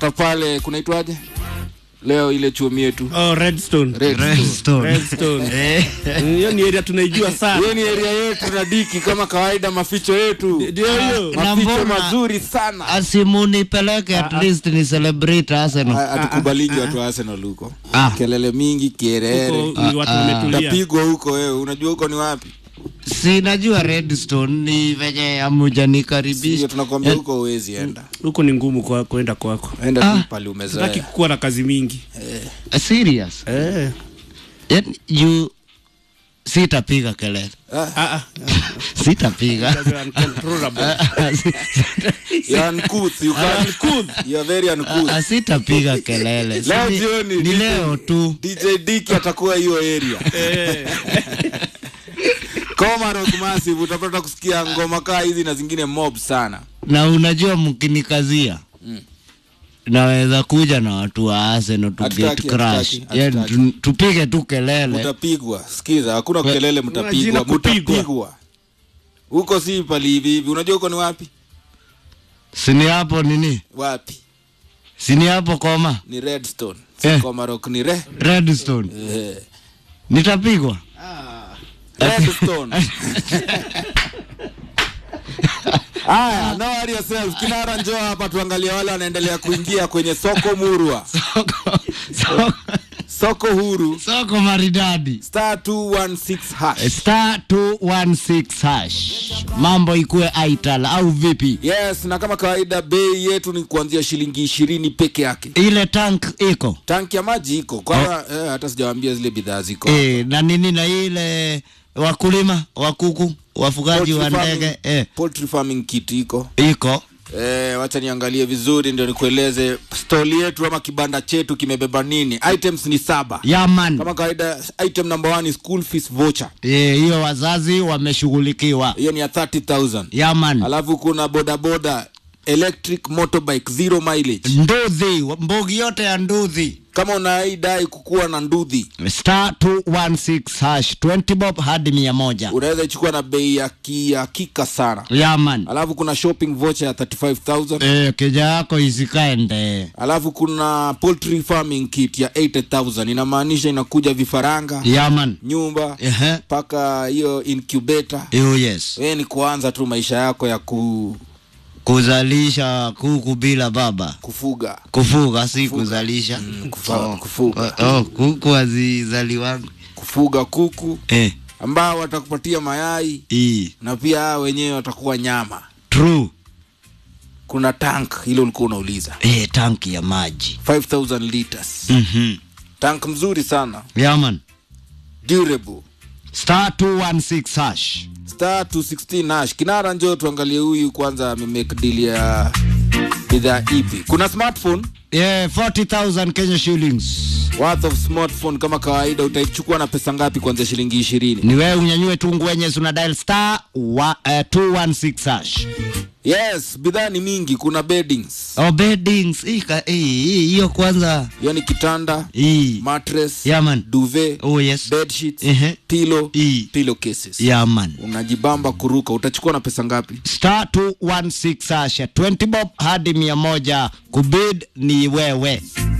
pale kunaitwaje leo ile chuomi yetu Oh, Redstone. Redstone. Redstone. Redstone. Eh, Hiyo ni area tunaijua sana. hiyo ni area yetu na diki kama kawaida maficho yetu Ndio hiyo. Na maficho mbona- mazuri sana asimunipeleke at least ni celebrate Arsenal. Ha- hatukubaliki watu wa Arsenal huko Ah. kelele mingi kierere Huko ni watu wametulia. utapigwa huko wewe unajua huko ni wapi Sinajua Redstone ni venye amujanikaribisha. hiyo tunakwambia huko huwezi enda Huko ni ngumu kwa kwenda kwako. enda Ah. tu pale Sitaki umezoea kuwa na kazi mingi. Serious. Eh. Yaani you sitapiga kelele. Ah, Ah ah. Sitapiga. That's uncontrollable. you are uncouth, you can't- you are very uncouth. Ah, Sitapiga kelele. Leo Si- jioni, Ni DJ leo tu. DJ Dick atakuwa hiyo area Komarok Massive utapata kusikia ngoma kaa hizi na zingine mob sana Na unajua mkinikazia naweza kuja na watu wa Arsenal to Hatutaki, get crash. hatutaki, Yaani hatutaki. tu- tupige tu kelele. mtapigwa sikiza hakuna kelele Majina mtapigwa kupigwa. mtapigwa huko si pali hivi hivi unajua huko ni wapi Sini hapo nini? wapi Sini hapo koma. ni redstone si Eh. Komarok ni re Redstone. eh. Nitapigwa. redstone haya no worry yourself kinara njoo hapa tuangalie wale wanaendelea kuingia kwenye soko murwa Soko, soko, soko huru soko maridadi. star 216 hash Star 216 hash. Mambo ikue aital au vipi? yes na kama kawaida bei yetu ni kuanzia shilingi ishirini peke yake Ile tank iko. tanki ya maji iko kwa eh, hata sijawambia zile bidhaa ziko Eh, na nini na ile wakulima wa kuku, wafugaji wa Poultry ndege farming- eh, poultry farming kit iko iko. Eh, wacha niangalie vizuri ndio nikueleze stoli yetu ama kibanda chetu kimebeba nini items ni saba Yaman. kama kawaida item number one ni school fees voucher Eh, hiyo wazazi wameshughulikiwa. hiyo ni ya 30000 Yaman. alafu kuna bodaboda electric motorbike zero mileage Nduthi, mbogi yote ya nduthi. kama unaidai kukuwa na ndudhi Star 216 hash 20 bob hadi mia moja. unaweza ichukua na bei ya kihakika sana Yaman. alafu kuna shopping voucher ya 35000 Eh, keja yako isikaende. alafu kuna poultry farming kit ya 80000 inamaanisha inakuja vifaranga Yaman. nyumba Ehe. mpaka hiyo incubator Oh yes. wewe ni kuanza tu maisha yako ya ku, Kuzalisha kuku bila baba. kufuga Kufuga si kuzalisha. Mm, kufa- kufuga Oh, oh, kuku hazizaliwangi. kufuga kuku Eh, ambao watakupatia mayai hii. na pia hao wenyewe watakuwa nyama True. kuna tank hilo ulikuwa unauliza Eh, tanki ya maji. 5000 liters Mhm. tank mzuri sana Yaman. durable Star 216 hash. star 216 nash kinara njoo tuangalie huyu kwanza amemake deal ya bidhaa ipi kuna smartphone Yeah, 40,000 Kenya shillings. worth of smartphone kama kawaida utaichukua na pesa ngapi kuanzia shilingi ishirini Ni wewe unyanyue tu ngwenye una dial star wa, uh, 216 hash. yes bidhaa ni mingi kuna beddings Oh, beddings. Hii ka- hii hii, hiyo kwanza. yani kitanda Hii. mattress Yaman. duvet Oh yes. bed sheets Ehe. pillow Hii. pillow cases Yaman. unajibamba kuruka utachukua na pesa ngapi Star 216 hash. 20 bob hadi 100. Kubid ni wewe.